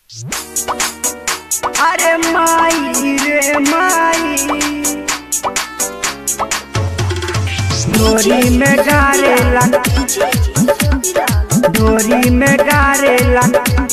अरे माई रे माई डोरी में डारेला डोरी में डारेला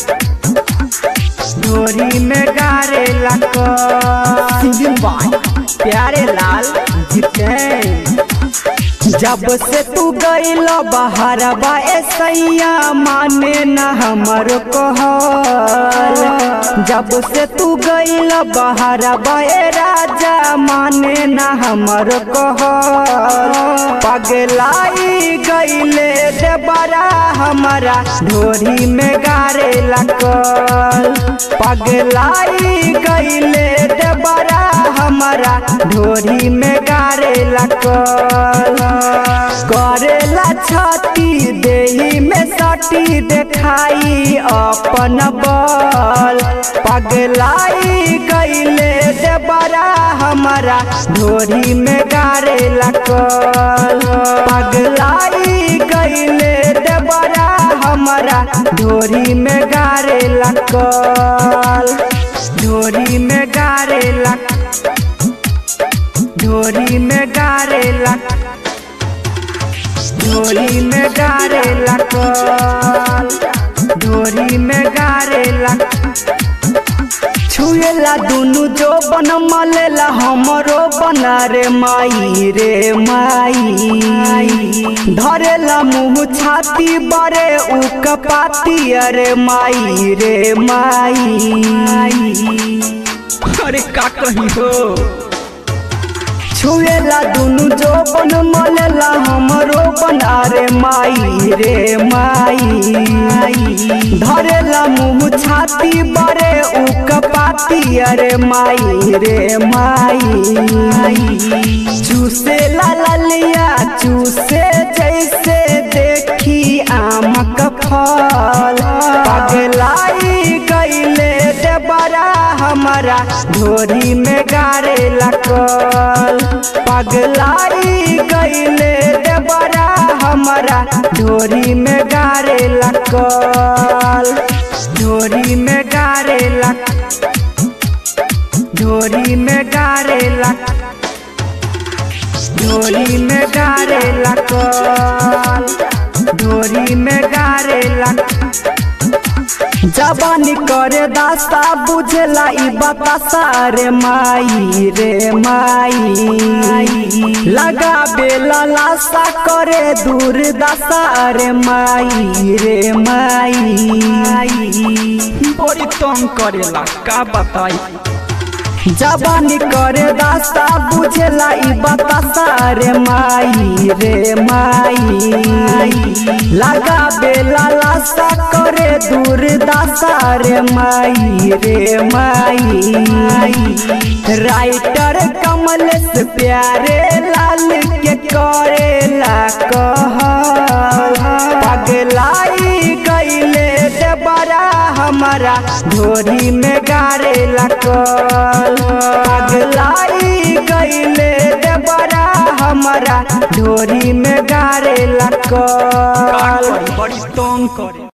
डोरी में डारेला सिंगिंग बाय प्यारे लाल जितेन जब से तू गईल बाहर बा सैया माने न हमर कहल जब से तू गईल बाहर बा राजा माने न हमर कहल पगलाई गईले दे बड़ा हमारा ढोरी में गारे लगल पगलाई गईले दे बड़ा हमारा ढोरी में गारे लगल करेला छाती देही में सटी देखाई अपन बल पगलाई गईले दे बड़ा हमारा ढोरी में गारे लगल पगलाई गईले दे बड़ा हमारा ढोरी में गारे लगल ढोरी में गारे लग ढोरी में गारे लग ढोरी में गारे लगल ढोरी में गारे लग छुएला दुनु जो बन मलेला हमरो बना रे माई रे माई धरेला मुँह छाती बरे उ कपाती अरे माई रे माई अरे का कही हो छुएला दुनु जो बन मलेला हमरो बना रे माई रे माई धरेला मुँह छाती बरे उ कपाती अरे माई रे माई चूसे ला ललिया चूसे जैसे देखी आम का फल पगलाई गईले दे बड़ा हमारा ढोरी में गारे लगल पगलाई गईले दे बड़ा हमारा ढोरी में गारे लगल ढोरी में गारे लग ढोरी में गारे लग ढोरी में गारे लगल ढोरी में गारे लग जबानी करे दास्ता बुझला ई बतासा रे माई रे माई लगा बेला लासा करे दूर दशा रे माई रे माई बड़ी तंग करेला का बताई जबानी करे दास्ता बुझला ई बतासा रे माई रे माई लगा बेला लासा करे दूर दासा रे माई रे माई राइटर कमलेश प्यारे लाल के करेला कह पगलाई गईले दे बड़ा हमारा ढोरी में गारे लगल पगलाई गईले दे बड़ा हमारा ढोरी में गारे लगल बड़ी तंग करे